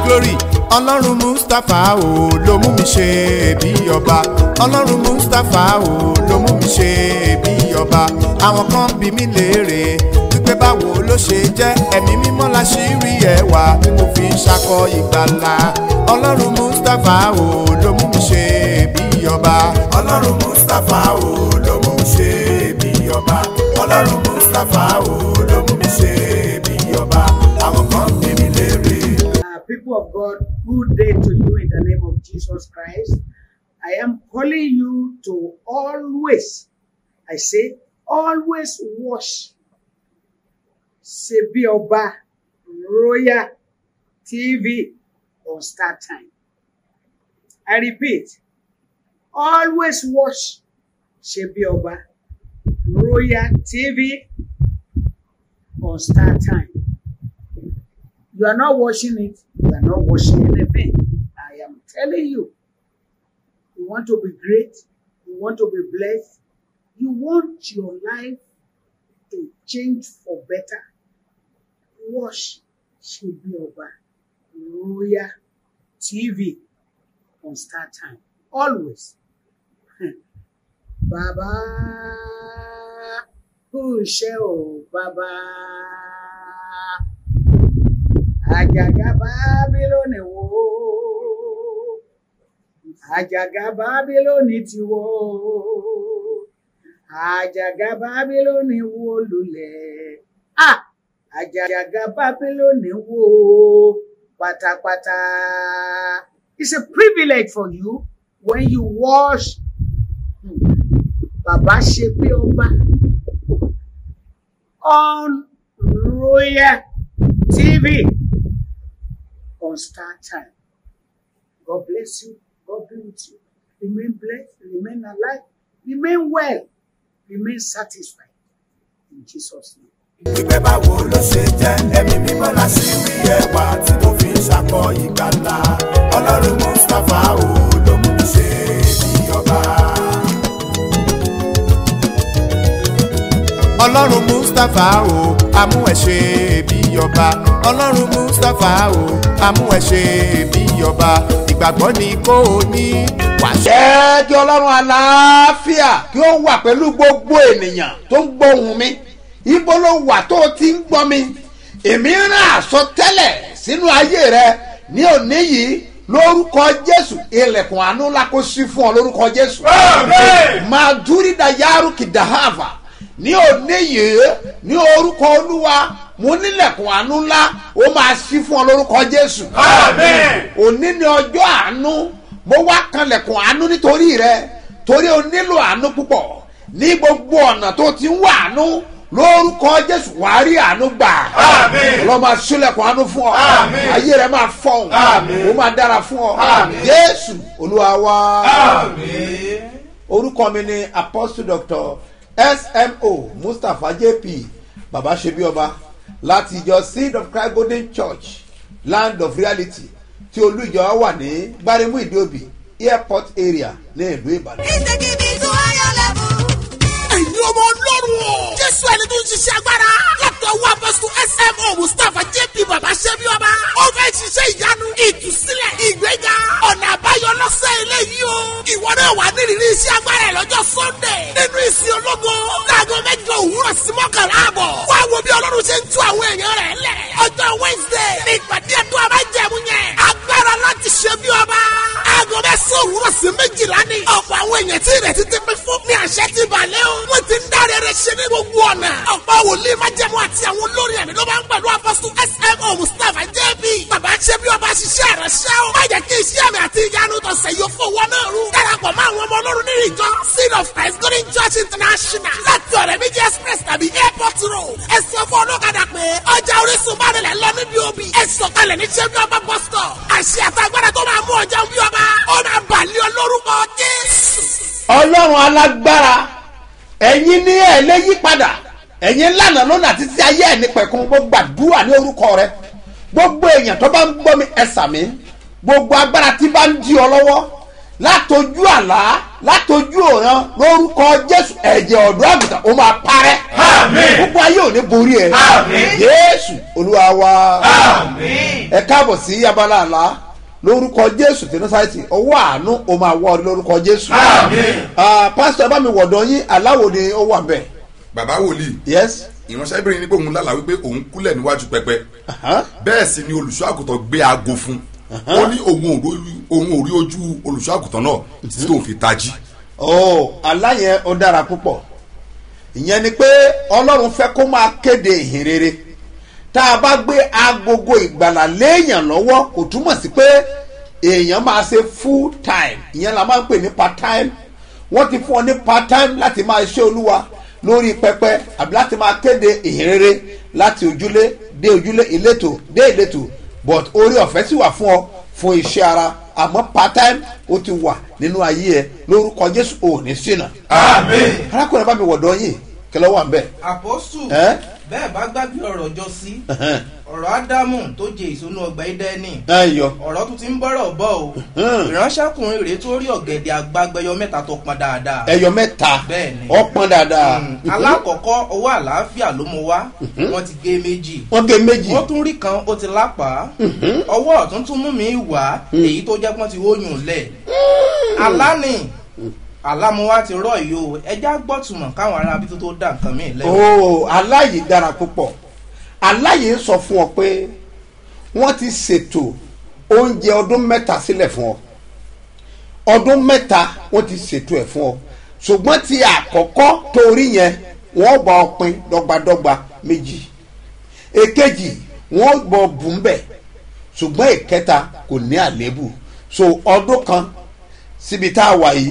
glory ọlọ́run mustapha o ló mú mi ṣe bí ọba ọlọ́run mustapha o ló mú mi ṣe bí ọba àwọn kan bí mi léèrè wípé báwo ló ṣe jẹ́ ẹ̀mí mímọ́ la ṣì rí ẹwà tí mo fi ń ṣakọ ìgbàlà ọlọ́run mustapha o ló mú mi ṣe bí ọba ọlọ́run mustapha o ló mú mi ṣe bí ọba ọlọ́run mustapha o ló mú mi ṣe bí ọba àwọn kan bí mi léèrè. Uh, people of God, good day to you in the name of Jesus Christ. I am calling you to always, I say, always watch Sebi Oba Royal TV on Star Time. I repeat, always watch Sebi Oba Royal TV on Star Time. You are not watching it, you are not watching anything. I am telling you, you want to be great, you want to be blessed, you want your life to change for better. Watch Shebi Oba Royal TV on Star Time. Always. Bàbá kú iṣẹ́ o, bàbá àjàgà bábílónì wó àjàgà bábílónì ti wó àjàgà bábílónì wó lulẹ̀ ah àjàgà bábílónì wó pátápátá it's a privilege for you when you watch bàbá ṣe pé ọba on royal tv on Star Time. God bless you. God be with you. Remain blessed. Remain alive. Remain well. Remain satisfied. In Jesus' name. wípé báwo ló ṣe jẹ́ ẹ̀mí mímọ́ la ṣì rí ẹwà tí mo fi ń ṣakọ ìgbàlà ọlọ́run mustapha o ló mú mi ṣe bí ọba. ọlọ́run mustapha o amú ẹ̀ ṣe bí ọba ọlọ́run mustapha o amú ẹ̀ ṣe bí ọba ìgbàgbọ́ ni kò ní wàá ṣe. jẹ́ kí ọlọ́run àlàáfíà kí ó wà pẹ̀lú gbogbo ènìyàn tó ń gbóhùn mi ibo ló wà tó o ti ń gbọ́ mi èmi rán àsọtẹ́lẹ̀ sínú ayé rẹ ní òní yìí lórúkọ jésù ilẹ̀kùn àánú ńlá kó sí fún ọ lórúkọ jésù. máa dúrí da yaaru kìdáhàfà ní òní yìí ní orúkọ olúwa mo nílẹ̀kùn àánú ńlá ó máa sí fún ọ lórúkọ jésù. òní ni ọjọ́ àánú mo wá kanlẹ̀kùn àánú nítorí rẹ torí o nílò àánú púpọ̀ ní gbogbo ọ̀nà tó ti ń wá àánú lórúkọ jésù wàá rí àánú gbà ọlọ́run máa sílẹ̀kùn àánú fún ọ ayé rẹ máa fọhùn ó máa dára fún ọ jésù olúwa wá orúkọ mi ni apostle doctor smo mustapha jp baba ṣebí ọba láti ìjọ seed of christ golden church land of reality tí olú ìjọ wà ní gbaremu ìdíòbí airport area ní ìlú ìbàdàn. ẹ̀yin ọmọ ọlọ́run o. jésù ẹni tó ń ṣiṣẹ́ agbára. látọ̀ wá apọ́sù smo mustapha jp baba ṣẹ́bi ọba. ó fẹ́ ṣiṣẹ́ ìyanu ìtúsílẹ̀ ìgbéga ọ̀nà àbáyọ lọ́sẹ̀ eléyìí o. ìwọ náà wà nírìírí iṣẹ́ agbára ẹ̀ lọ́jọ́ sunday. nínú ìsìn ológo. láago mẹ́jọ òwúrọ̀ sí mọ́kànlá àbọ̀. wá wo bí ọlọ́run ṣe ń tú àwọn èèyàn rẹ̀ lẹ̀. ọjọ́ wednesday ní ìpàdé ẹ̀dùn àbájẹ̀mú yẹn. agbára láti ṣe bí ọba. aago mẹ́sàn-án òwúrọ̀ sí méjìlá ni. ọ̀pọ̀ àwọn èèyàn tí ìrètí ti pín fún ní àṣẹ ti balẹ̀ o. wọ́n ti ń dáre rẹ̀ ṣe ní gbogbo ọ̀nà. ọ̀pọ̀ wòlíì májẹ̀mú àti àwọn olórin ẹ̀mí ló máa ń pẹ̀lú apọ́sù smo mustapha jb. bàbá ṣe bí ọba ṣiṣẹ́ rẹ̀ ṣẹ́ o. má jẹ́ kí iṣẹ́ mi àti ìyanu tọ̀sẹ̀ yóò fowó náà rú. darapọ̀ mọ́ àwọn ọmọ ọlọ́run nínú ìjọ seed of christ golden church international láti ọ̀rẹ́ méjì express tàbí airport road. ẹ sọ fún ọlọ́kadà pé ọjà orísun bá rẹ̀ lọ níbi òbí. ẹ sọ̀kalẹ̀ ní ṣẹ́bí ọba bus stop. àṣẹ àtàgbàdà tó máa mú ọjà bí ọba ó máa bàlẹ́ ọ lórúkọ jésù. ọlọ́run alágbára ẹ̀yin ní ẹ̀ lé yí padà ẹ̀yin lànà lónà títí ayé ẹ̀ ní pẹ̀kun gbogbo gbàdúrà ní orúkọ rẹ gbogbo èèyàn tó bá ń gbọ́ mi ẹ sàmí gbogbo agbára tí bá ń di ọ lọ́wọ́ látojú àlá látojú òran lórúkọ jésù ẹ̀jẹ̀ ọ̀dọ́ àgùntàn ó máa parẹ́ Àmín. gbogbo ayé ò ní borí ẹ Àmín. jésù olúwa wa Àmín. ẹ káàbọ̀ sí abala àlá lórúkọ jésù tí nọ́sáìtì ọwọ́ àánú o máa wọ́ ọ lórúkọ jésù. Àmín. Ah, pásítọ̀ ẹ bá mi wọ̀dọ̀ yín aláwo ni ó wà bẹ́ẹ̀. bàbá wòlíì yes. ìránṣẹ́bìnrin ní pé òun lálàá wípé òun kúlẹ̀ níwájú pẹpẹ Aha. bẹ́ẹ̀ sì ni olùṣọ́ àgùntàn gbé aago fún ó ní òun ò rí- òun ò rí ojú olùṣọ́ àgùntàn náà títí tóun fi tají oh aláyẹn ó dára púpọ̀ ìyẹn ni pé ọlọ́run fẹ́ kó máa kéde ìhìn rere tá a bá gbé agogo ìgbàlà léèyàn lọ́wọ́ kò túmọ̀ sí pé èèyàn máa ṣe full time ìyẹn la máa ń pè ní part time wọ́n ti fún ọ ní part time láti máa ṣe olúwa lórí pẹpẹ àbí láti máa kéde ìhìn rere láti ojúlé dé ojúlé ìletò dé ìletò but orí ọ̀fẹ́ sì wà fún ọ fún iṣẹ́ ara àmọ́ part time ó ti wà nínú ayé ẹ lórúkọ jésù ò ní ṣìnà Àmín. arákùnrin bá mi wọ̀dọ̀ yìí kẹlẹ́ wà ń bẹ̀. àpọ́sù Ẹ́? bẹ́ẹ̀ bá gbàgbé ọ̀rọ̀ jọ sí ọ̀rọ̀ ádámù tó jẹ ìsúnú ọgbà ẹdẹ́ni ẹ yọ ọ̀rọ̀ tún ti ń bọ̀rọ̀ bọ̀ o Hmm. ìránṣẹ́kùnrin rèé tó rí ọ̀gẹ̀dẹ̀ àgbàgbẹ́yọ mẹ́ta tó pọn dáadáa ẹyọ mẹ́ta Bẹ́ẹ̀ni. ọpọn dáadáa Hmm. alákọ̀ọ́kọ́ ọwọ́ àlàáfíà ló mú wá wọ́n ti gé méjì wọ́n gé méjì wọ́n tún rí kan ó ti lápá ọwọ́ ọ̀tún tún mú mi wá èyí tó jẹ́ pọ́n ti wóyún lẹ̀ alánì alámúwá ti rọ̀ yìí o ẹja gbọ́tùmọ̀ káwọn ará bí tó tó dá nǹkan mí lẹ́wọ̀. ooo aláyè dára púpọ̀ aláyè ń sọ fún ọ pé wọ́n ti ṣètò oúnjẹ ọdún mẹ́ta sílẹ̀ fún ọ ọdún mẹ́ta wọ́n ti ṣètò ẹ̀ fún ọ ṣùgbọ́n ti àkọ́kọ́ torí yẹn wọ́n bá ọ pín dọ́gbadọ́gba méjì èkejì wọ́n bọ̀ bùnbẹ̀ ṣùgbọ́n ìkẹta kò ní àléébù so ọdún kan síbi tá a wà yìí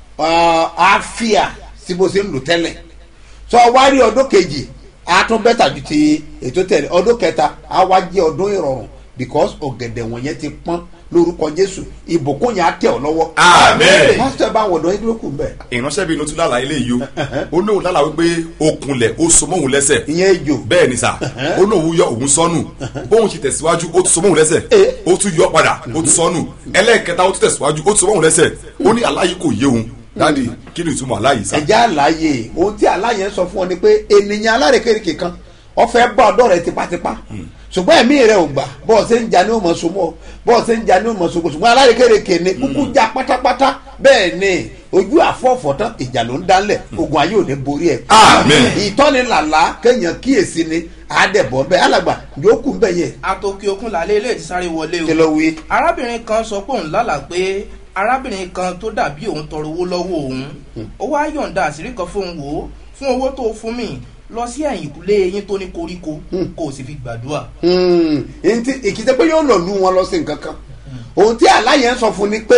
ah, á fíà sí bó ṣe ń lò tẹ́lẹ̀ sọ wá rí ọdún kejì á tún bẹ́tà ju ti ètò tẹ̀lé ọdún kẹta á wá jẹ́ ọdún ìrọ̀rùn because ọ̀gẹ̀dẹ̀ wọ̀nyẹn ti pọ́n lórúkọ jésù ìbùkún yẹn á tẹ̀ ọ́ lọ́wọ́. Àmín. pásítọ̀ bá wọ̀dọ̀ yín lókun bẹ́ẹ̀ ìránṣẹ́bìnrin ló tún lálàá ilé yìí o ó ní òun lálàá wípé okunlẹ̀ ó so mọ́ òun lẹ́sẹ̀ ìyẹn ejò bẹ́ẹ̀ ni sà ó ní òun yọ òun sọnù bóun ṣe tẹ̀síwájú ó tún so mọ́ òun lẹ́sẹ̀ Eh. ó tún yọ padà ó tún sọnù ẹlẹ́ẹ̀kẹta ó tún tẹ̀síwájú ó tún so mọ́ òun lẹ́sẹ̀ ó ní aláyé kò yé òun dáàdi kí ni ìtumọ̀ aláyé sà. ẹ̀jẹ̀ àlàyé ohun tí àlàyé ń sọ fún ọ ni pé ènìyàn alárèkérekè kan ọfẹ bá ọ̀dọ̀ rẹ̀ tipátipá ṣùgbọ́n ẹ̀mí rẹ̀ ò gbà bọ́ọ̀ ṣe ń jà ní òmò sọmọ bọ́ọ̀ ṣe ń jà ní òmò sọmọ ṣùgbọ́n alárèkérekè ni kúkú já pátápátá bẹ́ẹ̀ ni ojú àfọ̀fọ̀ tán ìjà ló ń dálẹ̀ ogun ayé ò ní borí ẹ̀. Àmín. ìtọ́ni làlá kéèyàn kíyèsí ni àádẹ́bọ̀ bẹ́ẹ̀ alàgbà yòókù ń bẹ̀ yẹn atòkè òkun làlẹ́ ilé ti sáré wọlé kí o ló wí. arábìnrin kan sọ pé òun lálàá pé arábìnrin kan tó dàbí òun tọrọ owó lọ́wọ́ òun ó wá yọ̀ǹda àṣírí kan fóun wò ó fún owó tó fún mi lọ sí ẹ̀yìnkùlé eyín tó ní koríko kó o sì fi gbàdúrà. Hmm, ntí ìkìtẹ́ pé yóò lọ lù wọn lọ sí nǹkan kan ohun tí aláyẹ̀ ń sọ fún ni pé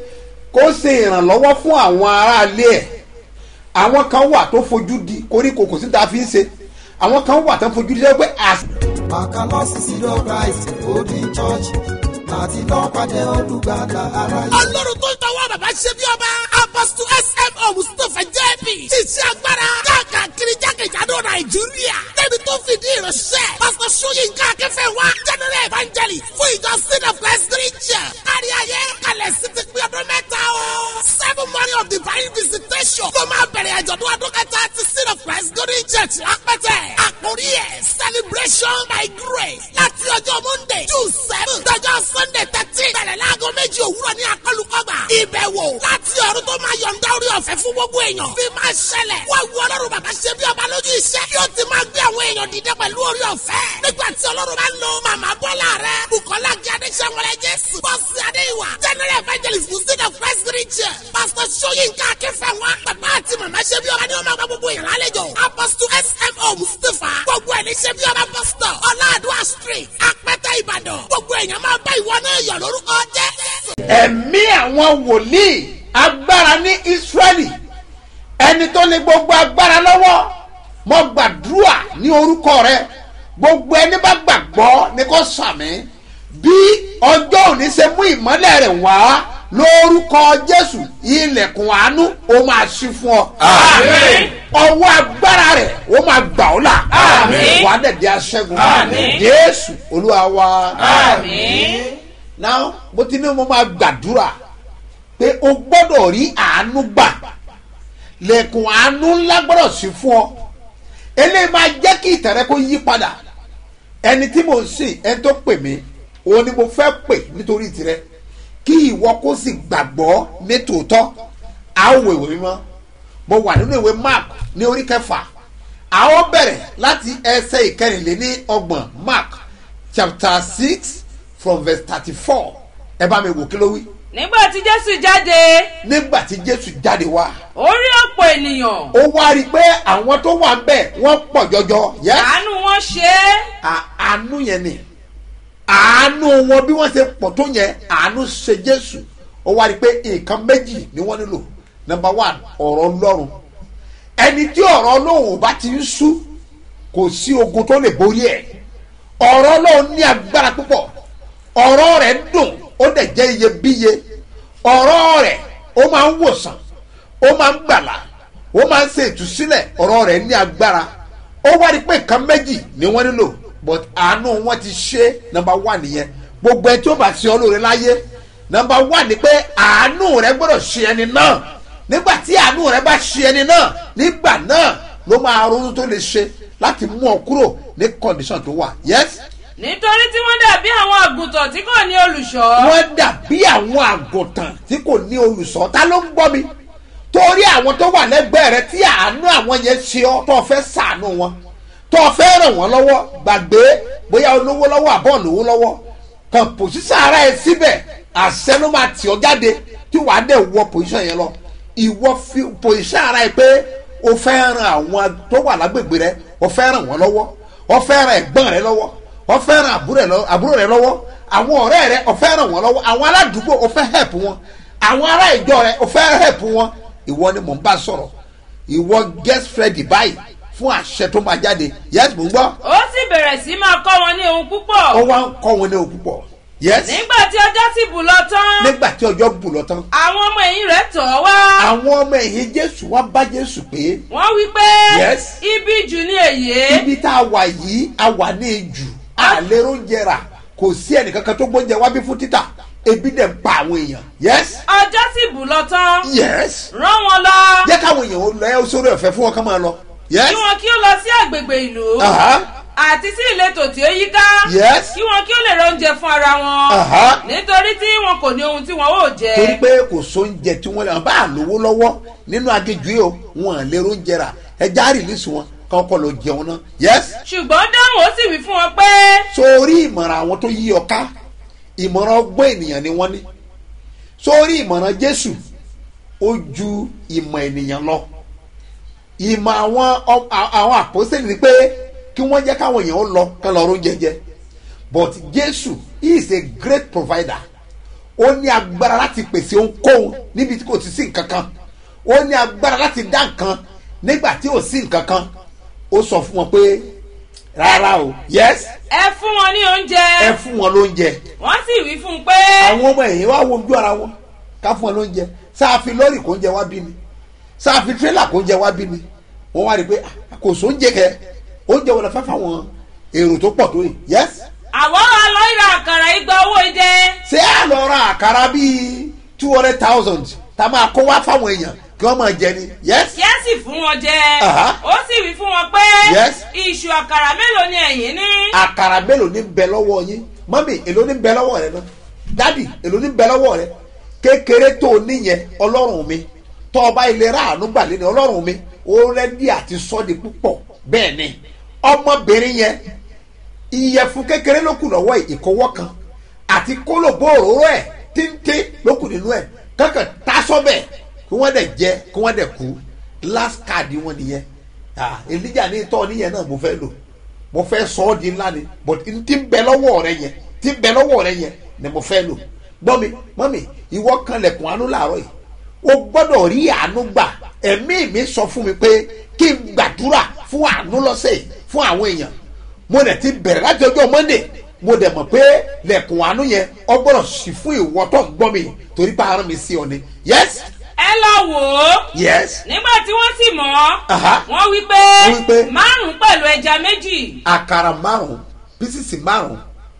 kó ṣe ìrànlọ́wọ́ fún àwọn aráalé ẹ̀ àwọn kan wà tó fojú di koríko kò sí tá a fi ń ṣe àwọn kan wà tó fojú di pé àṣà Àkàlọ́sí sídọ̀ Christ Golden Church láti lọ́ọ́ pàdé olùgbàlà aráyé. ọlọ́run tó ń tọwọ́ bàbá ṣe bí ọba apọ́sítù smo mustapha jp ṣiṣẹ́ agbára káàkiri jákèjádò nàìjíríà débi tó fìdí ìránṣẹ́ pásítọ̀ sóyínká akẹ́fẹ́ wa general evangelist fún ìjọ sin of christ region kárí ayé kalẹ̀ sí ti pín ọdún mẹ́ta o seven morning of divine visitation ló máa bẹ̀rẹ̀ àjọ̀dún ọdún kẹta ti sin of christ golden church lápẹ́tẹ̀ àkórí ẹ̀ celebration by grace láti ọjọ́ monday june seven dọjọ́ sunday thirteen bẹ̀rẹ̀ láago méjì òwúrọ̀ ní akọlùkọgbà ìbẹ̀wò láti ọ̀run tó máa yọ̀ǹda orí ọ̀fẹ́ fún gbogbo èèyàn bí máa ṣẹlẹ̀ wọ́n wu ọlọ́run bàbá ṣe bí ọba lójú iṣẹ́ yóò ti máa gbé àwọn èèyàn dìde pẹ̀lú orí ọ̀fẹ́ nígbà tí ọlọ́run bá ń lo màmá bọ́lá rẹ̀ bukola gíadé sẹ́wọ̀lẹ̀ jésù bọ́sì adéwà general evangelist musin of christ region pastor soyinka akínfẹ̀wá bàbá àti màmá ṣe bí ọba ni wọ́n máa gba gbogbo èèyàn lálejò apostle smo mustapha gbogbo ẹ̀ ní ṣe bí ọba pastor ọláàdúrà street apẹ́tẹ́ ìbàdàn gbogbo èèyàn máa bá ìwọ náà yọ̀ lórúkọ jẹ́ ẹ̀mí àwọn wòlíì agbára ní israẹli ẹni tó ní gbogbo agbára lọ́wọ́ mo gbàdúrà ní orúkọ rẹ gbogbo ẹni bá gbàgbọ́ ní kò sàmì bí ọjọ́ òní ṣe mú ìmọ́lẹ̀ rẹ̀ wá lórúkọ jésù ilẹ̀kùn àánú ó máa ṣí fún ọ. Àmín. ọwọ́ agbára rẹ̀ ó máa gbà ọ́ là. Àmín. wàá dẹ̀ di aṣẹ́gun. Àmín. jésù olúwa wa. Àmín. now mo ti ní mo máa gbàdúrà pé o gbọ́dọ̀ rí àánú gbà lẹ́kùn àánú ńlá gbọ́dọ̀ sí fún ọ eléyìí máa jẹ́ kí ìtẹ̀rẹ́ kó yí padà ẹni tí mò ń sìn ẹni tó pè mí òun ni mo fẹ́ pè nítorí tirẹ̀ kí ìwọ kó sì gbàgbọ́ ní tòótọ́ a ó wo ìwé mímọ́ mo wà nínú ìwé mark ní orí kẹfà a ó bẹ̀rẹ̀ láti ẹsẹ̀ ìkẹrìnléní ọgbọ̀n mark chapter six from verse thirty-four ẹ bá mi wò kí ló wí nígbà tí jésù jáde nígbà tí jésù jáde wá ó rí ọ̀pọ̀ ènìyàn ó wá rí i pé àwọn tó wà ń bẹ̀ wọ́n pọ̀ jọjọ yẹ́sì àánú wọn ṣe é à- àánú yẹn ni àánú wọn bí wọ́n ṣe pọ̀ tó yẹn àánú ṣe jésù ó wá rí i pé nǹkan méjì ni wọ́n nílò number one ọ̀rọ̀ ọlọ́run ẹni tí ọ̀rọ̀ ọlọ́run ò bá ti ń sú kò sí ogun tó lè borí ẹ̀ ọ̀rọ̀ ọlọ́run ní agbára púpọ̀ ọ̀rọ̀ rẹ̀ dùn ó dẹ̀ jẹ́ iyebíye ọ̀rọ̀ rẹ̀ ó máa ń wòsàn ó máa ń gbàlà ó máa ń ṣe ìtúsílẹ̀ ọ̀rọ̀ rẹ̀ ní agbára ó wá rí i pé nǹkan méjì ni wọ́n nílò but àánú wọn ti ṣe number one nìyẹn gbogbo ẹ tí ó bá ṣe ọ lóore láyé number one ni pé àánú rẹ gbọ́dọ̀ ṣe ẹni náà nígbà tí àánú rẹ bá ṣe ẹni náà nígbà náà ló máa ronú tó lè ṣe láti mú ọ kúrò ní condition tó wà yes nítorí tí wọ́n dàbí àwọn àgùntàn tí kò ní olùṣọ́ wọ́n dàbí àwọn àgùntàn tí kò ní olùsọ ta ló ń gbọ́ mi torí àwọn tó wà lẹ́gbẹ̀ẹ́ rẹ tí àánú àwọn yẹn ṣe ọ́ tó o fẹ́ sàánú wọn tó o fẹ́ ràn wọ́n lọ́wọ́ gbàgbé bóyá olówó lọ́wọ́ àbọ̀ olówó lọ́wọ́ kan pòṣíṣà ara ẹ síbẹ̀ àṣẹ ló máa tì ọ́ jáde tí wàá dẹ̀ wọ pòṣíṣà yẹn lọ ìwọ fi pòṣíṣà ara ẹ pé o fẹ́ ran àwọn tó wà lágbègbè rẹ o fẹ́ ràn wọ́n lọ́wọ́ o fẹ́ ran ẹ̀gbọ́n rẹ lọ́wọ́ o fẹ́ ran àbúrò rẹ lọ- àbúrò rẹ lọ́wọ́ àwọn ọ̀rẹ́ rẹ o fẹ́ ràn wọ́n lọ́wọ́ àwọn aládùúgbò o fẹ́ help wọn àwọn ará ìjọ rẹ o fẹ́ help wọn ìwọ ni mò ń bá sọ̀rọ̀ ìwọ get ready báyìí fún àṣẹ tó máa jáde yes mò ń gbọ́ ó sì bẹ̀rẹ̀ sí máa kọ́ wọn ní ohun púpọ̀ ó wá ń kọ́ wọn ní òkú pọ̀ yes nígbà tí ọjọ́ sì bù lọ tán nígbà tí ọjọ́ bù lọ tán àwọn ọmọ ẹ̀yìn rẹ̀ tọ̀ ọ́ wá àwọn ọmọ ẹ̀yìn jésù wá bá jésù pé wọ́n wí pé Yes. ibi jù ní èyí ibi tá a wà yìí a wà ní ejù àlérò oúnjẹ rà kò sí ẹnìkankan tó gbóúnjẹ wá bí fún títà ebi dẹ̀ ń pa àwọn èèyàn yes ọjọ́ sì bù lọ tán yes rán wọn lọ jẹ́ káwọn èèyàn ó lọ ẹ́ sórí ọ̀fẹ́ fún wọn ká máa lọ yes kí wọn kí ó lọ sí àgbègbè ìlú Aha. àti sí ìletò tí ó yíká Yes. kí wọn kí ó lè ra oúnjẹ fún ara wọn Aha. nítorí tí wọn kò ní ohun tí wọn ó jẹ torí pé kò sóúnjẹ tí wọ́n lè wọ́n bá lówó lọ́wọ́ nínú agéjú yìí o wọn à lè róúnjẹ rà ẹja rìlísì wọn káwọn kọ́ lọ jẹun náà yes ṣùgbọ́n dáhùn ó sì wí fún wọn pé sórí ìmọ̀ràn àwọn tó yí ọ ká ìmọ̀ràn ọgbọ́n ènìyàn ni wọ́n ní sórí ìmọ̀ràn jésù ó ju ìmọ̀ ènìyàn lọ ìmọ̀ àwọn ọ- à- àwọn àpòsílẹ̀ ni pé kí wọ́n jẹ́ káwọn èèyàn ó lọ kán lọ róúnjẹ jẹ but jésù he is a great provider ó ní agbára láti pèsè ohunkóhun níbi tí kò ti sí nǹkan kan ó ní agbára láti dá nǹkan nígbà tí ò sí nǹkan kan ó sọ fún wọn pé rárá o yes ẹ fún wọn ní oúnjẹ ẹ fún wọn lóúnjẹ wọ́n sì wí fún un pé àwọn ọmọ ẹ̀yìn wá wo ojú ara wọn ká fún wọn lóúnjẹ sáàfi lọ́ọ̀rì kò ń jẹ wá bí ni sáàfi tírélà kò ń jẹ wá bí ni wọ́n wá rí i pé ah, kò sóúnjẹ kẹ oúnjẹ wọn lọ fẹ́ fáwọn èrò tó pọ̀ tó yìí yes àwọn àlọ́ ìra àkàrà igba owó idẹ ṣé à lọ ra àkàrà bíi two hundred thousand tá a máa kó wá fáwọn èèyàn kí wọ́n máa jẹ ni yes kí ẹ sì fún wọn jẹ Aha. ó sì wí fún wọn pé Yes. iṣu àkàrà mélòó ni ẹ̀yin ní àkàrà mélòó ní bẹ lọ́wọ́ yín mọ́mì èló ní bẹ lọ́wọ́ rẹ náà dádì èló ní bẹ lọ́wọ́ rẹ kékeré tó o níyẹn ọlọ́run mi tọ́ ọba ìlera àánú gbàlẹ́ ni ọlọ́run mi ó rẹ́dí àti sọ́ọ̀dì púpọ̀ bẹ́ẹ̀ ni ọmọbìnrin yẹn ìyẹ̀fun kékeré ló kù lọ́wọ́ ẹ̀, ìkọwọ́ kan àti kólòbó òróró ẹ̀ tíntín ló kù nínú ẹ̀ kankan tásọ́bẹ̀ kí wọ́n dẹ̀ jẹ kí wọ́n dẹ̀ kú last card wọn nìyẹn ah elijah ní tọ́ níyẹn náà mo fẹ́ lò mo fẹ́ sọ ọ́ di ńlá ni but n ti bẹ lọ́wọ́ rẹ yẹn ti bẹ lọ́wọ́ rẹ yẹn ni mo fẹ́ lò gbọ́ mi mọ́ mi ìwọ kan lẹ̀kùn àánú làárọ̀ yìí o gbọ́dọ̀ rí àánú gbà ẹ̀mí mi sọ fún mi pé kí n gbàdúrà fún àánú lọ́sẹ̀ yìí fún àwọn èèyàn mo dẹ̀ ti bẹ̀rẹ̀ láti ọjọ́ monday mo dẹ̀ mọ̀ pé lẹ̀kùn àánú yẹn ọ gbọ́dọ̀ sì fún ìwọ tó ń gbọ́ mi torí bá arán mi sí ọ ni yes ẹ lọ wò ó yes nígbà tí wọ́n sì mọ̀ ọ́ Aha. wọ́n wí pé Wọ́n wí pé márùn-ún pẹ̀lú ẹja méjì àkàrà márùn bísísì márùn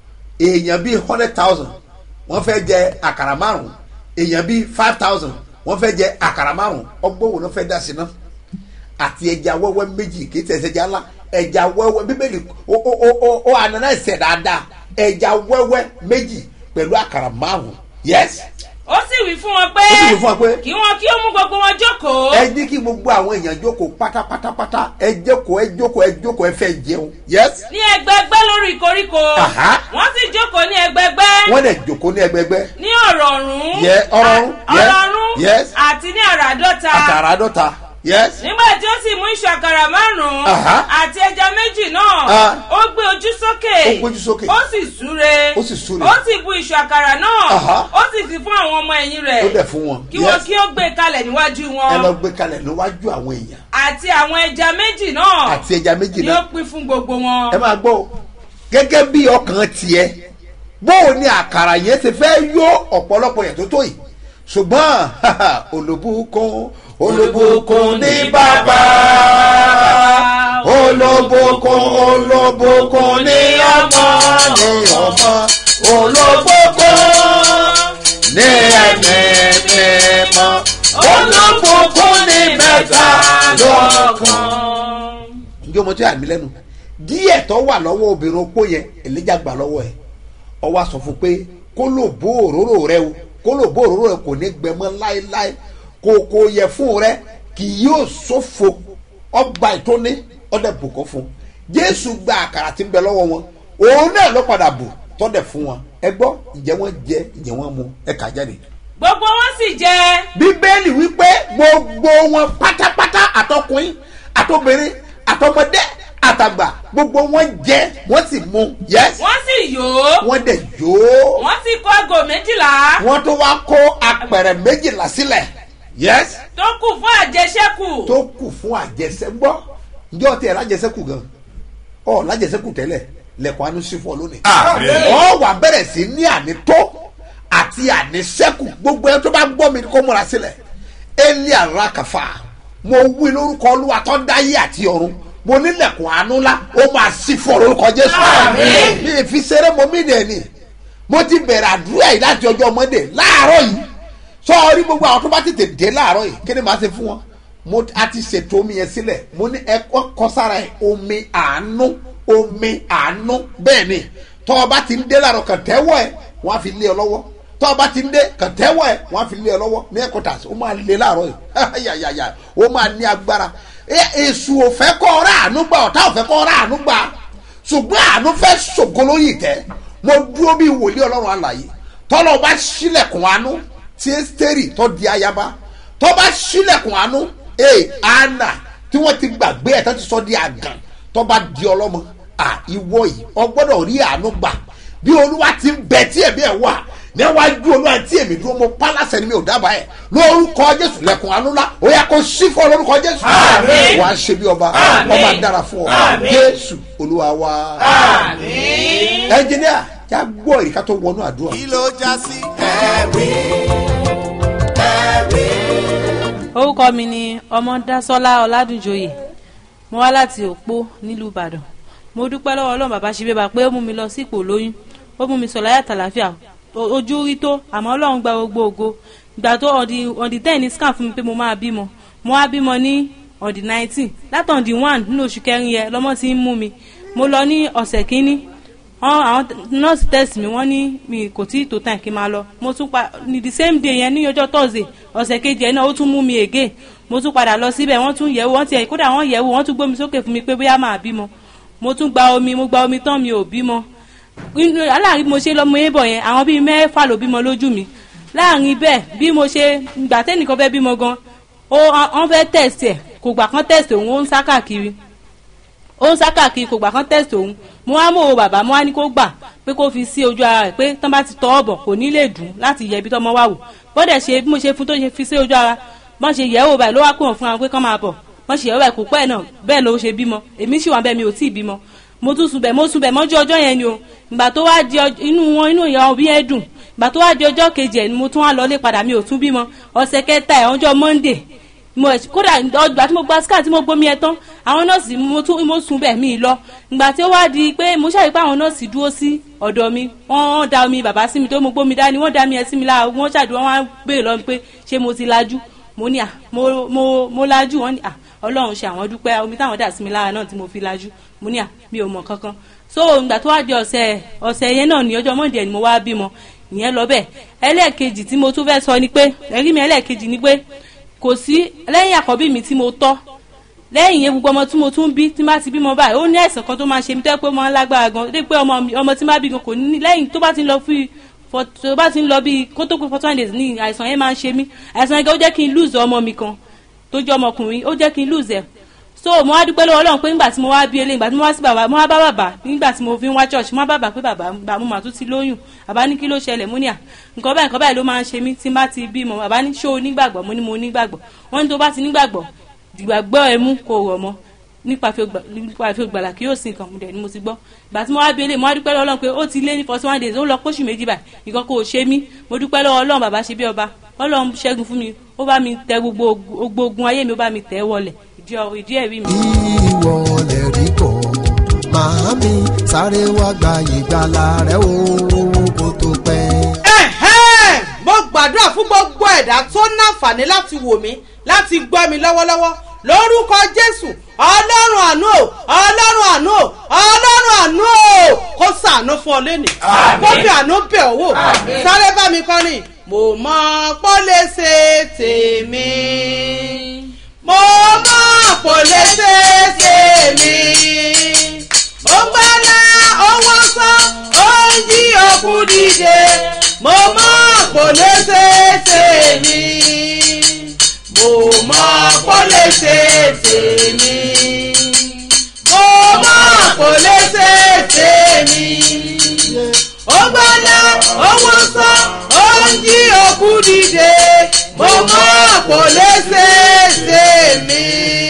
èèyàn bíi hundred thousand wọ́n fẹ́ jẹ àkàrà márùn èèyàn bíi five thousand wọ́n fẹ́ jẹ àkàrà márùn ọgbọ́n wo ló fẹ́ dá sí ná àti ẹja wẹ́wẹ́ méjì kì í tẹ̀sẹ̀ ẹja ńlá ẹja wẹ́wẹ́ bíbélì ó ó ó ó ó ànánà ẹsẹ̀ dáadáa ẹja wẹ́wẹ́ méjì pẹ̀lú àkàrà márùn yes ó sì wí fún wọn pé ó sì wí fún wọn pé kí wọn kí ó mú gbogbo wọn jókòó. ẹ ní kí gbogbo àwọn èèyàn jókòó pátápátápátá ẹ jókòó ẹ jókòó ẹ jókòó ẹ fẹ́ jẹun yes ní ẹgbẹgbẹ lórí koríko Aha. wọn sì jókòó ní ẹgbẹgbẹ wọ́n dẹ̀ jókòó ní ẹgbẹgbẹ́ ní ọ̀rọ̀ ọ̀run Yẹ, ọ̀rọ̀run, à- yes, ọ̀rọ̀ ọ̀run yes. àti ní àràádọ́ta àkàrà àádọ́ta yes nígbà tí ó sì mú iṣu àkàrà márùn-ún Aha. àti ẹja méjì náà Ah. ó gbé ojú sókè Ó gbójú sókè. ó sì súre Ó sì súre. ó sì bu iṣu àkàrà náà Aha. ó sì fi fún àwọn ọmọ ẹ̀yìn ó rẹ̀ dẹ̀ fún wọn kí wọn yes kí ó gbé kalẹ̀ níwájú ẹ lọ wọn gbé kalẹ̀ níwájú àwọn èèyàn àti àwọn ẹja méjì náà àti ẹja méjì ni náà ó pín fún gbogbo wọn. ẹ máa gbọ́ o gẹ́gẹ́ bí ọkàn tiẹ̀ bóò ni àkàrà yẹn ti fẹ́ yó ọ̀pọ̀lọpọ̀ yẹn tó tó yìí ṣùgbọ́n olùbùkún olùbùkún ní bàbá olùbùkún olùbùkún ní ọmọ ní ọmọ olùbùkún ní ẹ̀mí mímọ́ olùbùkún ní mẹ́ta lọ́kàn njẹ́ ọmọ tí yà mí lẹ́nu díẹ̀ tó wà lọ́wọ́ obìnrin opó yẹn èlíjà gbà lọ́wọ́ ẹ̀ ọ wá sọ fún pé kó lò bó òróró rẹ o kó lò bó òróró rẹ kò ní gbẹmọ láéláé kò kò yẹ fún rẹ kì yóò sófo ọgbà ìtóní ọdẹ bùkọ́ fún jésù gba àkàrà tí ń bẹ lọ́wọ́ wọn òun náà ló padà bù tọ́dẹ̀ fún wọn ẹ gbọ́ ìjẹ́ wọn jẹ ìjẹ́ wọn mu ẹ kà jáde gbogbo wọn sì jẹ bíbélì wípé gbogbo wọn pátápátá àtọkùnrin àtọbìnrin àtọmọdé àtàgbà gbogbo wọn jẹ wọn sì mu yes wọn sì yó wọn dẹ jó wọn sì kó aago méjìlá wọn tó wá kó apẹ̀rẹ̀ méjìlá sílẹ̀ yes tó kù fún àjẹsẹ́kù tó kù fún àjẹsẹ gbọ́ njẹ́ ọtí ẹ̀ lájẹsẹ́kù gan ọ lájẹsẹ́kù tẹ́lẹ̀ lẹ́kọ̀ọ́ anú sí fún ọ lónìí Àmín. ọ wà bẹ̀rẹ̀ sí ní ànító àti ànísẹ́kù gbogbo ẹ tó bá gbọ́ mi kó múra sílẹ̀ eli arakafa mo wí lórúkọ olúwa tó dáyé àti ọ̀run mo nílẹ̀kùn àánú ńlá ó máa sí fún ọ lórúkọ jésù Àmín. mi ì fi ṣeré mo mí dẹ̀ ni mo ti bẹ̀rẹ̀ àdúrà yìí láti ọjọ́ mọ́ndé láàárọ̀ yìí sọ́ọ́rí gbogbo àwọn tó bá tètè dé láàárọ̀ yìí kí ni màá ṣe fún wọn mo a ti ṣètò omi yẹn sílẹ̀ mo ní ẹ kọ́ kọ́ sára ẹ̀ omi àánú omi àánú bẹ́ẹ̀ ni tọ́ ọ bá ti ń dé láàárọ̀ kàn tẹ́wọ́ ẹ̀ wọ́n á fi lé ọ lọ́wọ́ tọ́ ọ bá ti ń dé kàn tẹ́wọ́ ẹ̀ wọ́n á fi lé ọ lọ́wọ́ ní ẹ̀kọ́tà ó máa lé láàárọ̀ yìí yàyàyà ó máa ní agbára Ẹ- èṣù ò fẹ́ kọ́ ọ́rá àánú gbà ọ̀tá ò fẹ́ kọ́ ọ́rá àánú gbà ṣùgbọ́n àánú fẹ́ ṣògo lórí ìtẹ́ mo dúró bí wòlíì ọlọ́run àlàyé tọ́lọ́ bá ṣílẹ̀kùn àánú tí ẹ́sítẹ́rì tó di ayaba tó bá ṣílẹ̀kùn àánú ee anna tí wọ́n ti gbàgbé ẹ̀ tó ti sọ di àgàn tó bá di ọlọ́mọ à ìwọ yìí ọ gbọ́dọ̀ rí àánú gbà bí olúwa ti ń bẹ tí ẹ̀mí ẹ̀ wà níwájú olúwa tí èmi dúró mo pálásẹ̀ ni mi ò dábàá ẹ̀ lórúkọ jésù lẹ̀kùn àánú lá ó yẹ kó sí fún ọ lórúkọ jésù Àmín. wàá ṣe bí ọba Àmín. ọba dára fún ọ Àmín. jésù olúwa wa àmín. ẹnjìníà já gbọ́ ìrìkà tó wọnú àdúrà. kí ló já sí ẹ̀rí ẹ̀rí. orúkọ mi ni ọmọdásọlá ọládùnjoyè mo wá láti òpó nílùú ìbàdàn mo dúpẹ́ lọ́wọ́ ọlọ́run bàbá ṣe bébà pé ó mú mi lọ sí ipò lóyún ó mú mi sọ láyà tàlàfíà o- ojú rí tó àmọ́ ọlọ́run gba gbogbo ògo ìgbà tó on the on the ten ní scan fún mi pé mo máa bímọ mo wá bímọ ní on the nineteen láti on the one nínú oṣù kẹrin yẹn lọ́mọ ti ń mú mi mo lọ ní ọ̀sẹ̀ kínní wọn àwọn nurse test mi wọn ní mi kò tí tó time kí n máa lọ mo tún pa ní the same day yẹn ní ọjọ́ thursday ọ̀sẹ̀ kejì ẹ̀ náà ó tún mú mi again mo tún padà lọ síbẹ̀ wọ́n tún yẹ̀wò wọ́n tiẹ̀ kódà wọ́n yẹ̀wò wọ́n tún gbómi sókè fún mi pé bóyá máa bímọ mo tún gba omi mo gba omi tán mi ò bímọ Inú- láàrin bí mo ṣe lọ́mọ yẹn bọ̀ yẹn àwọn bíi mẹ́fà ló bímọ lójú mi láàrin bẹ́ẹ̀ bí mo ṣe gbà tẹ́nìkan fẹ́ bímọ gan ó wọ́n fẹ́ test ẹ̀ kò gbà kán test òun ó ń sá káàkiri ó ń sá káàkiri kò gbà kán test òun mo wá mọ̀ ọ́ bàbá mo wá ní kó gbà pé kó fi sí ojú ara rẹ̀ pé tán bá ti tọ́ ọ̀bọ̀ kò ní lè dùn láti yẹ ibi tọ́mọ wà wò bọ́dẹ̀ ṣe bí mo ṣe fún tó ṣe fi sí ojú ara bọ́n ṣe yẹ̀ wò báyìí ló wá pè wọ́n fún wa pé kán máa bọ̀ bọ́n ṣe yẹ̀ wò báyìí kò pẹ́ náà bẹ́ẹ̀ ló ṣe bímọ èmi sì wà bẹ́ẹ̀ mi ò tí ì bímọ mo tún sùn bẹ́ẹ̀ mo sùn bẹ́ẹ̀ mọ́jú ọjọ́ yẹn ni o ìgbà tó wá di ọj- inú wọn inú ìyá òbí yẹn dùn ìgbà tó wá di ọjọ́ kejì ẹ̀ ni mo tún wá lọlé padà mi ò tún bímọ ọ̀sẹ̀ kẹta ẹ̀ ọjọ́ monday mo ẹ̀ kódà ọgbà tí mo gba scan tí mo gbomi ẹ tán àwọn nọ́ọ̀sì mo tún mo sùn bẹ́ẹ̀ mi lọ ìgbà tí ó wá di pé mo ṣàyè pé àwọn nọ́ọ̀sì dúró sí ọ̀dọ̀ mi wọ́n wọ́n da omi bàbá sí mi tó mo gbomi dání wọ́n da mi ẹ sí mi lára wọ́n ṣàdúrà wọ́n á béèrè lọ pé ṣé mo ti lajú mo ní à mo mo mo lajú wọ́n ní à ọlọ́run ṣe àwọn dúpẹ́ omi táwọn dà sí mi lára náà tí mo fi lajú mo ní à mi ò mọ̀ kankan so ìgbà tó wá di ọ̀sẹ̀ ọ̀sẹ̀ yẹn náà ní ọjọ́ mọ́ndé ni mo wá bímọ ìyẹn lọ bẹ́ẹ̀ ẹlẹ́ẹ̀kejì tí mo tún fẹ́ sọ ni pé ẹ̀rí mi ẹlẹ́ẹ̀kejì ni pé kò sí lẹ́yìn àkọ́bí mi tí mo tọ́ lẹ́yìn yẹn gbogbo ọmọ tí mo tún bí tí n bá ti bímọ báyìí ó ní àìsàn kan tó máa ṣe mí tẹ́ pé ó máa ń lágbára gan dé pé ọmọ mi ọmọ tí n bá bí gan kò ní lẹ́yìn tó bá ti ń lọ fún for tó bá ti ń lọ bíi kó tó pé for twenty days ní àìsàn yẹn máa ń ṣe mí àìsàn yẹn gan ó jẹ́ kí n lose ọmọ mi kan tó jẹ́ ọmọkùnrin ó jẹ́ kí n lose ẹ̀ so mo wá dúpẹ́ lọ́wọ́ ọlọ́run pé nígbà tí mo wá bí eléyìí nígbà tí mo wá sí bàbá mo wá bá bàbá nígbà tí mo fi ń wá church mo wá bá bàbá pé bàbá bàbá mo mà tún ti lóyún bàbá ní kí ló ṣẹlẹ̀ mo ní à nǹkan báyìí nǹkan báyìí ló máa ń ṣe mí tí n bá ti bímọ bàbá ní ṣó o nígbàgbọ́ mo ní mo nígbàgbọ́ wọ́n ní tó bá ti nígbàgbọ́ ìgbàgbọ́ ẹ mú kó rọ̀ mọ́ nípa fi ògbà- nípa fi ògbàlà kí yóò sin nǹkan dẹ̀ ni mo ti gbọ́ ìgbà tí mo wá bí eléyìí mo wá dúpẹ́ lọ́wọ́ ọlọ́run pé ó ti lé ní forty one days ó lọ pósù méjì báyìí nǹkan kò ṣe mí mo dúpẹ́ lọ́wọ́ ọlọ́run bàbá ṣe bí ọba ọlọ́run ṣẹ́gun fún mi ó bá mi tẹ gbogbo gbogbo ogun ayé mi ó bá mi tẹ̀ ẹ́ wọlẹ̀ ìdí ọ- ìdí ẹ̀rí mi. ìwọ lè rí bọ̀ màámi sáré wá gba ìgbàlà rẹ o kó tó pẹ́. ẹ̀hẹ́n mo gbàdúrà fún gbogbo ẹ̀dá tó náfààní láti wò mí láti gbọ́ mi lọ́wọ́lọ́wọ́ lórúkọ jésù ọlọ́run àánú o ọlọ́run àánú o ọlọ́run àánú o kó sàánú fún ọ lẹ́nì kó fi àánú bẹ̀ ọ́ wò sáré bá mi kọrin mo mọ pọ́ lè ṣe tèmi mo mọ pọ́ lè ṣe tèmi ó gbọ́dọ̀ owó san ó ń jí òkú dìde mo mọ̀ kò lè ṣe tèmi mo mọ̀ kò lè ṣe tèmi mo mọ̀ kò lè ṣe tèmi ó gbọ́dọ̀ owó san ó ń jí òkú dìde mo mọ̀ kò lè ṣe tèmi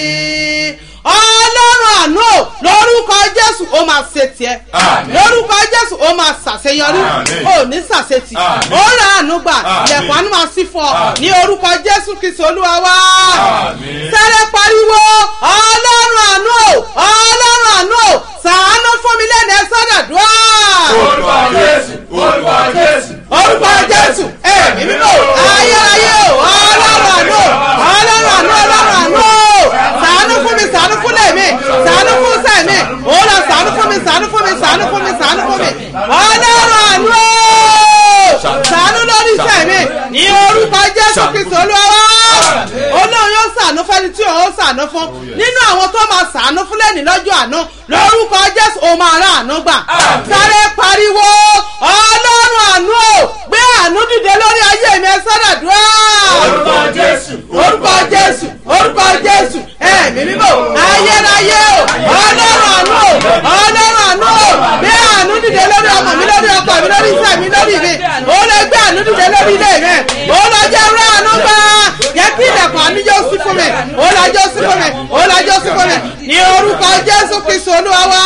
ọlọ́run àánú ò, lórúkọ jésù ó máa ṣe tiẹ̀ Àmín. lórúkọ jésù ó máa ṣàṣeyọrí Àmín. ó ní ṣàṣetì Àmín. ó rà àánú gbà Àmín. ilẹ̀kùn àánú máa sí fún ọ Àmín. ní orúkọ jésù kristu olúwa wá Àmín. sẹ́rẹ̀ pariwo ọlọ́run àánú ò, ọlọ́run àánú ò, ṣàánú fún mi lẹ́nu ẹ sọ́dọ̀dúrà orúkọ jésù orúkọ jésù orúkọ jésù ẹ̀mí mímọ́ ayérayé o ọlọ́run àánú ọlọ́run àánú ọlọ́run àánú sàánú fún mi sàánú fún lẹ́mí sàánú fún sẹ́mi òun lọ sàánú fún mi sàánú fún mi sàánú fún mi sàánú fún mi ọlọ́run àánú sàánú lórí sẹ́mi ní orúkọ jésù kristu olúwa olóhùn yóò sàánú fẹ́ni tí òun sàánú fún nínú àwọn tó máa sàánú fún lẹ́ni lọ́jọ́ àánú lórúkọ jésù òun máa rà àánú gbà sáré pariwo ọlọ́run àánú o gbé àánú dìde lórí ayé mi ẹ sọ́dọ̀ dúró. orúkọ jésù orúkọ jésù orúkọ jésù ẹ̀mí mímọ́ ayérayé o ọlọ́run àánú o ọlọ́run àánú o gbé àánú dìde lórí ọmọ mi lórí ọkọ mi lórí iṣẹ́ mi lórí mi ó lè gbé àánú dìde lórí ilé mi ó lọ jẹ́ rẹ́ àánú gbà jẹ́ kí ilẹ̀kùn àánú yóò sí fún mi ó lọ jọ́ sí fún mi ó lọ jọ́ sí fún mi ní orúkọ jésù kristu olúwa wá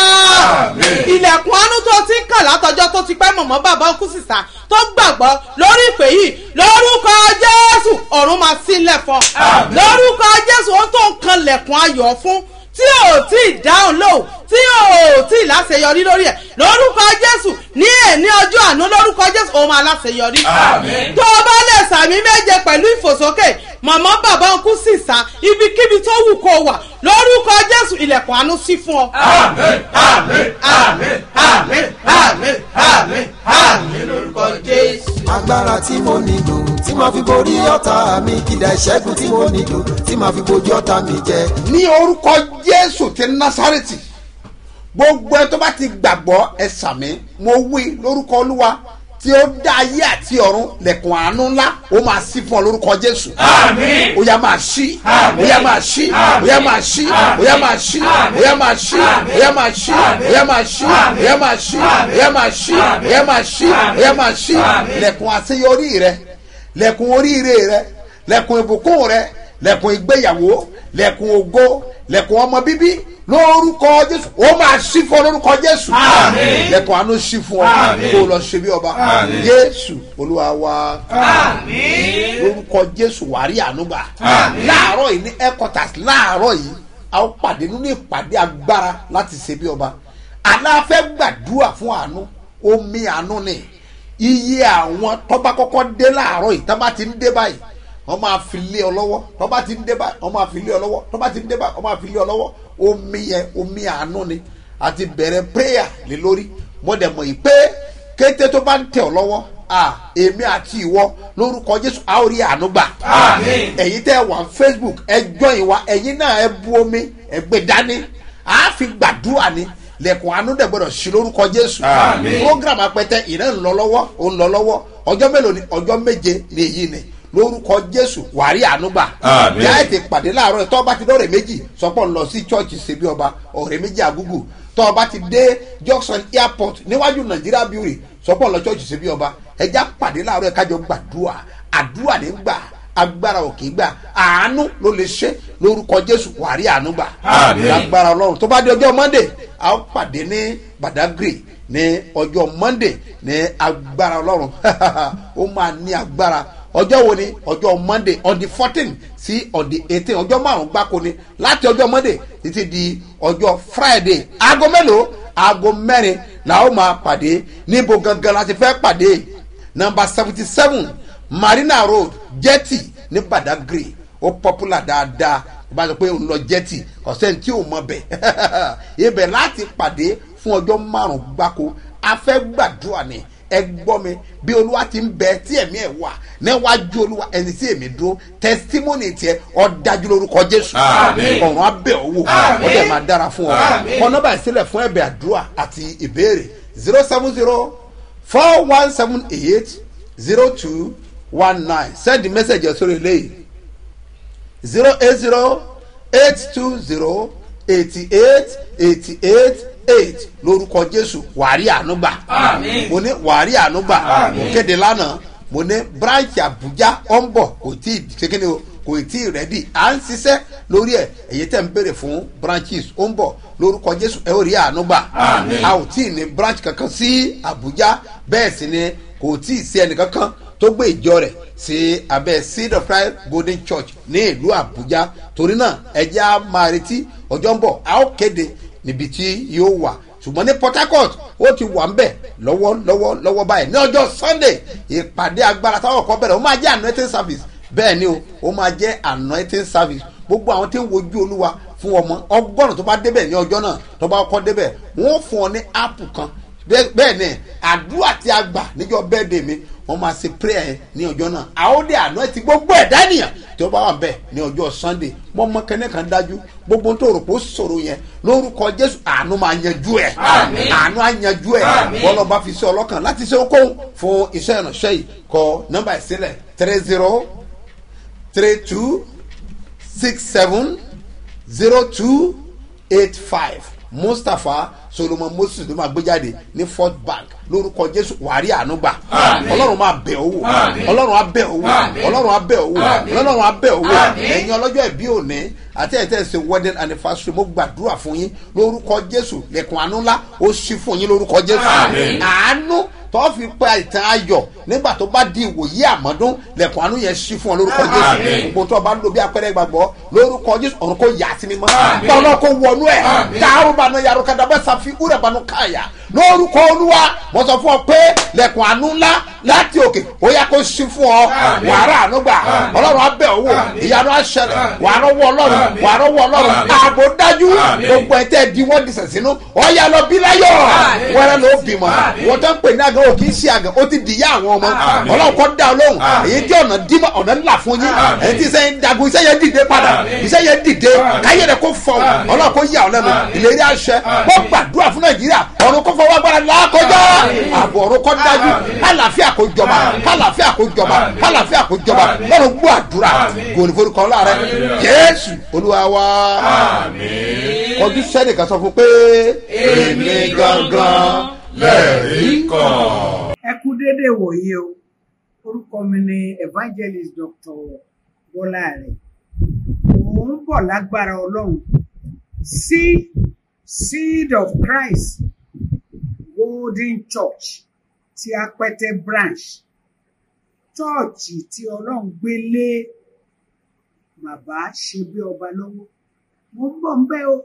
ilẹ̀kùn àánú tó ti ń kàn látọjọ́ tó ti pẹ́ mọ̀mọ́ bàbá ọkú sísá tó gbàgbọ́ lórí ìpè yìí lórúkọ jésù ọ̀run máa sílẹ̀ fún ọ lórúkọ jésù ó tó ń kan lẹ̀kùn ayọ̀ fún tí ò tí ì dáhùn lóhùn tí ò tí ì láṣeyọrí lórí ẹ̀ lórúkọ jésù ní èní ọjọ́ àánú lórúkọ jésù òun máa láṣeyọrí Àmín. tó o bá lè sàmì méje pẹ̀lú ìfòsókè màmá bàbá ọkú sísá ibikíbi tó wù kó o wà lórúkọ jésù ilẹ̀kùn àánú sí fún ọ. àmín àmín àmín àmín àmín àmín àmín lórúkọ jésù. agbára tí mo nílò tí màá fi borí ọ̀tá mi kìdá ìṣẹ́gun tí mo nílò tí màá fi bojú ọ̀tá mi jẹ. ní orúkọ jésù ti násárẹ́tì gbogbo ẹ tó bá ti gbàgbọ́ ẹ sàmí mo wí lórúkọ olúwa tí ó dá ayé àti ọ̀run lẹ̀kùn àánú ńlá ó máa sí fún ọ lórúkọ jésù. Àmín. ó yá máa ṣí Àmín. ó yá máa ṣí ó yá máa ṣí ó yá máa ṣí ó yá máa ṣí ó yá máa ṣí ó yá máa ṣí ó yá máa ṣí ó yá máa ṣí ó yá máa ṣí ó yá máa ṣí lẹ̀kùn àṣeyọrí rẹ lẹ̀kùn oríire rẹ lẹ̀kùn ìbùkún rẹ lẹ̀kùn ìgbéyàwó lẹ̀kùn ògo lẹ̀kùn ọmọ bíbí lórúkọ jésù ó máa ṣí fún ọ lórúkọ jésù Àmín. lẹ̀kùn àánú ṣí fún ọ Àmín. kó o lọ ṣe bí ọba Àmín. jésù olúwa wa àmín lórúkọ jésù wàrí ànúgbà Àmín. láàárọ̀ yìí ní headquarters láàárọ̀ yìí a ó pàdé nínú ìpàdé agbára láti ṣe bí ọba aláfẹ́ gbàdúrà fún àánú omi àánú ni iye àwọn tọ́ba kọ́kọ́ dé láàárọ̀ yìí tábà ti ń dé báyìí wọ́n máa fi lé ọ lọ́wọ́ tó bá ti ń dé bá wọ́n máa fi lé ọ lọ́wọ́ tó bá ti ń dé bá wọ́n máa fi lé ọ lọ́wọ́ omi yẹn omi àánú ni àti bẹ̀rẹ̀ prayer lé lórí mo dẹ̀ mọ̀ yìí pé kété tó bá ń tẹ̀ ọ lọ́wọ́ ah èmi àti ìwọ lórúkọ jésù a ó rí àánú gbà. ẹ̀yin tẹ́ ẹ wà ní facebook ẹ join wa ẹ̀yin náà ẹ bu omi ẹ gbé dání a fi gbàdúrà ni lẹ̀kùn àánú dẹ̀ gbọ́dọ̀ sí lórúkọ jésù. program apẹtẹ ìrẹ́ ń lọ lọ́wọ́ ó ń lọ lọ́wọ́ ọjọ́ mélòó ni ọjọ́ méje ni èyí ni lórúkọ jésù wàrí àánú gbà. Àmín. yá ètè pàdé láàárọ̀ ẹ̀ tọ́ bá ti dọ́rẹ̀ méjì sọpọ̀ ń lọ sí chọ́ọ̀chì ṣebí ọba ọ̀rẹ́ méjì àgúgù tọ́ ọ bá ti dé junction airport níwájú nàìjíríà beauty sọpọ̀ lọ chọ́ọ̀chì ṣebí ọba ẹja pàdé láàárọ̀ ẹ̀ kájọ gbàdúrà àdúrà ní gbà agbára òkè gbà àánú ló lè ṣe lórúkọ jésù wàrí àánú gbà Àmín. agbára ọlọ́run tó bá dé ọjọ́ monday a ó pàdé ní badagry ní ọjọ́ monday ní agbára ọlọ́run ó máa ní agbára ọjọ́ wo ni ọjọ́ monday on the fourteen sí on the eighteen ọjọ́ márùn-ún gbáko ni láti ọjọ́ monday títí di ọjọ́ friday aago mélòó aago mẹ́rin la ó máa pàdé níbo gangan la ti fẹ́ pàdé number seventy seven marina road jetty ní badagry ó popular dáadáa bá a sọ pé òun lọ jetty ọ̀sẹ̀ tí ò mọ bẹ̀ ibẹ̀ láti pàdé fún ọjọ́ márùn-ún gbáko a fẹ́ gbàdúrà ni ẹ gbọ́ mi bí olúwa ti ń bẹ tí ẹ̀mí ẹ̀ wà níwájú olúwa ẹni tí èmi dúró testimony tiẹ̀ ọ dájú lórúkọ jésù Àmín. ọ̀run abẹ́ owó ó dẹ̀ máa dára fún ọ kọ nọ́mbà ìsílẹ̀ fún ẹ̀bẹ̀ àdúrà àti ìbéèrè zero seven zero four one seven eight zero two one nine send the message sórí eléyìí zero eight zero eight two zero eighty eight eighty eight eight lórúkọ jésù wàrí ànúgbà mo ní wàrí ànúgbà mo kéde lánàá mo ní branch abuja ọ̀nbọ̀ kò tí ì ṣékéde o kò tí ì rẹ́dì à ń ṣiṣẹ́ lórí ẹ̀ èyí tẹ̀ ń béèrè fún branches ọ̀nbọ̀ lórúkọ jésù ẹ ó rí ànúgbà a ò tí ì ní branch kankan sí abuja bẹ́ẹ̀ sì ni kò tí ì sí ẹnìkankan tó gbé ìjọ rẹ̀ sí abẹ́ seed of christ golden church ní ìlú àbújá torí náà ẹjẹ́ á máa retí ọjọ́ ń bọ̀ a ó kéde níbi tí yóò wà ṣùgbọ́n ní port harcourt ó ti wà ń bẹ̀ lọ́wọ́ lọ́wọ́ lọ́wọ́ báyìí ní ọjọ́ sunday ìpàdé agbára táwọn kan bẹ̀rẹ̀ ó máa jẹ́ anointing service bẹ́ẹ̀ ni o ó máa jẹ́ anointing service gbogbo àwọn tí ń wojú olúwa fún ọmọ ọgọ́rùn-ún tó bá débẹ̀ ní ọjọ́ náà tó bá kọ́ débẹ̀ wọ́n fún ọ ní áàpù kan bẹ́ẹ̀ bẹ́ẹ̀ ni àdúrà tí a gbà níjọ́ bẹ́ẹ̀dẹ̀ mi wọ́n máa ṣe prayer yẹn ní ọjọ́ náà àwọn dé àná ti gbogbo ẹ̀dá ènìyàn tí ó bá wà bẹ́ẹ̀ ní ọjọ́ sunday mọ́ mọ́ kẹ́nẹ́ kan dájú gbogbo tó rò pé ó sọ̀rọ̀ yẹn lórúkọ jésù àánú máa yanjú ẹ̀ àánú á yanjú ẹ̀ bọ́lá bá fi ṣe ọlọ́kàn láti ṣe okòwò fún iṣẹ́ ìránṣẹ́ yìí kọ nọ́mbà ìsílẹ̀ three zero three two six seven zero two eight five mustapha solomon moses ló máa gbé jáde ní fort bank lórúkọ jésù wàrí ànúgbà ọlọ́run máa bẹ̀ owó ọlọ́run á bẹ̀ owó ọlọ́run á bẹ̀ owó ọlọ́run á bẹ̀ owó ẹ̀yin ọlọ́jọ́ ìbí òní àti ẹ̀tẹ́ ṣe wedding anniversary mo gbàdúrà fún yín lórúkọ jésù lẹ́kùn àánú ńlá ó ṣí fún yín lórúkọ jésù àánú tó fi pa ìtàn ayọ̀ nígbà tó bá di ìwòye àmọ́dún lẹ́kùn àánú yẹn ṣí fún ọ lórúkọ jésù gbogbo tó o bá ń lo bí apẹ́rẹ́ gbàgbọ́ lórúkọ jésù ọ̀run kò yà sí mi mọ́ tọ́lọ́ kò wọnú ẹ̀ káàrú banu yàrá kadà bẹ́ẹ̀ sàfi úrẹ̀ banu káyà lórúkọ olúwa mo sọ fún ọ pé lẹ́kùn àánú ńlá láti òkè ó yà kó ṣí fún ọ wàrà àánú gbà ọlọ́run abẹ́ owó ìyanu àṣẹlẹ̀ wàrà wọ ọlọ́run wàrà wọ ọlọ́run ààbò dájú gbogbo ẹ̀ tẹ́ di wọ́n disẹ̀ sínú ọ̀yà lọ bí láyọ̀ wẹ́rẹ́ ló bímọ wọ́n tó ń pè ní àgàn ò kì í ṣe àgàn ó ti dìyà àwọn ọmọ ọlọ́run kọ́ dá olóhùn èyí tí ọ̀nà dímọ̀ ọ̀nà ńlá fún yín èyí tí iṣẹ́ yẹn dagun iṣẹ́ yẹn dìde padà iṣẹ́ yẹn dìde káyé rẹ̀ kó fọ ọlọ́run kó yà ọ́ lẹ́nu ìlérí àṣẹ kó gbàdúrà fún nàìjíríà ọ̀run kó fọwọ́ agbára lákọjá ààbò ọ̀run kó dájú kálàáfíà kó jọba kálàáfíà kó jọba kálàáfíà kó jọba lọ́run gbọ́ àdúrà gòní forúkọ ọlọ́run jésù olúwa wa kọjú sẹ́ni kan sọ fún pé èmi gangan lẹ́ẹ̀rí kan. ẹ kú déédéé wòye o orúkọ mi ni evangelist dr bọ́lá rẹ̀ òun ń bọ̀ lágbára ọlọ́run sí seed of christ golden church ti apẹtẹ branch chọ́ọ̀chì tí ọlọ́run gbé lé bàbá ṣe bí ọba lọ́wọ́ mo ń bọ̀ ń bẹ́ o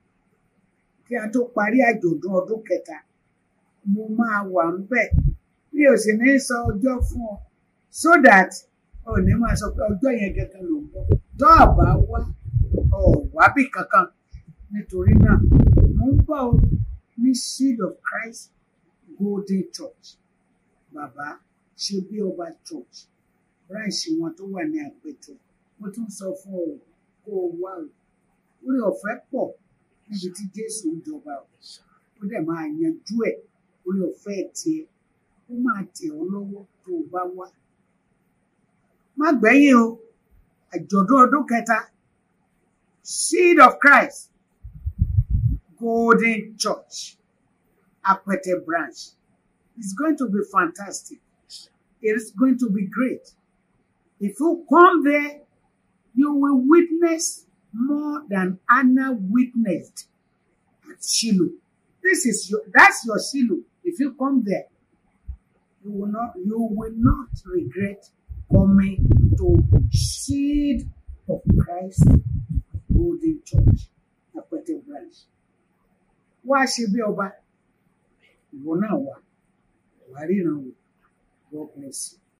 kí a tó parí àjọ̀dún ọdún kẹta mo máa wà ń bẹ̀ mi ò sì ní sọ ọjọ́ fún ọ so that ò ní máa sọ pé ọjọ́ yẹn gẹ́gẹ́ ló ń bọ̀ tó àbá wá ọ̀wábì kankan nítorí náà mo ń bọ̀ ọ́ ní seed of Christ Golden Church bàbá ṣe bí ọba church ráìsì wọn tó wà ní àpẹtẹ mo tún sọ fún ọ kó o wá o orí ọ̀fẹ́ pọ̀ níbi tí Jésù ń jọba o ó dẹ̀ máa yanjú ẹ̀ orí ọ̀fẹ́ tiẹ̀ ó máa tẹ̀ ọ́ lọ́wọ́ tó o bá wá má gbẹ̀yìn o àjọ̀dún ọdún kẹta seed of Christ Golden Church Apẹtẹ branch it's going to be fantastic it is going to be great if you come there you will witness more than Anna witnessed at Shiloh this is your that's your Shiloh if you come there you will not you will not regret coming to seed of Christ Golden Church Apẹtẹ branch wá ṣe bí ọba ìwọ náà wà wà ríran wò God bless you.